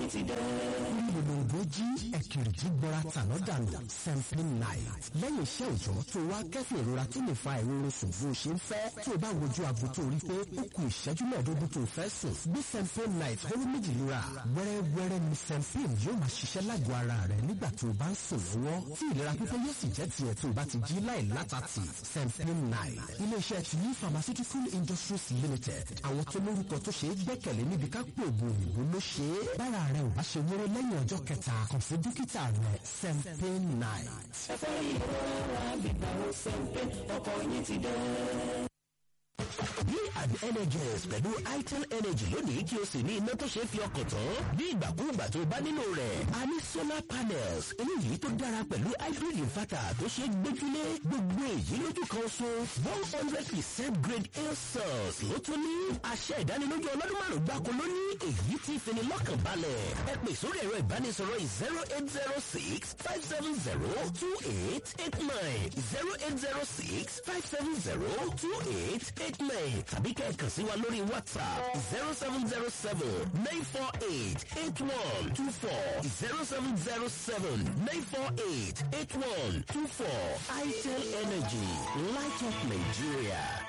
ti dé. Olóńgbò jí ẹ̀kìrìjì gbọ́ra tàná dànù sampling night. Lẹ́yìn iṣẹ́ òòjọ́ tó wá kẹ́fìn ìrora tó lè fa ìrora sùn bó ṣe ń fẹ́. Tó o bá wojú aago tó rí pé ó kù ìṣẹ́jú mẹ́ẹ̀ẹ́dógún tó fẹ́ sùn. Gbé sampling night hóró méjì lura. Wẹ́rẹ́wẹ́rẹ́ ni sampling yóò máa ṣiṣẹ́ lágọ̀ọ́ ara rẹ̀ nígbà tó o bá ń sùn lọ́wọ́. Tí ìlera pípé yóò sì jẹ́ tiẹ̀ tó o bá ti jí láì látàtì. sampling night. Ilé-iṣẹ́ ti ní pharmaceutical industries limited. Àwọn tó lórúkọ tó ṣe é gbẹ́kẹ̀lé níbi ká pè ògùn òyìnbó ló ṣe é. Bára rẹ̀ ò bá ṣe wéré lẹ́yìn ọjọ́ kẹta kàn sí dókítà rẹ̀ sampling night. ẹ fẹ́ ìrora gbígbà ó sẹ́ńpé ọkọ̀ yín ti dé. Be an energies pẹ̀lú itel energy lónìí kí o sì ní iná tó ṣe é fi ọkàn tán bí ìgbàkúùgbà tó bá nílò rẹ̀. A ní solar panels eléyìí tó dára pẹ̀lú hybrid inverter tó ṣe é gbójúlé gbogbo èyí lójú kan so one hundred percent grade A cells ló tún ní àṣẹ ìdánilójú ọlọ́dún márùn-ún gbáko ló ní èyí tí fini lọ́kàn balẹ̀. Ẹ pè sórí ẹ̀rọ ìbánisọ̀rọ̀ zero eight zero six five seven zero two eight eight nine zero eight zero six five seven zero two eight eight nine tàbí kẹ́ ẹ kàn sí wa lórí WhatsApp zero seven zero seven nine four eight eight one two four zero seven zero seven nine four eight eight one two four itel energy light up Nigeria.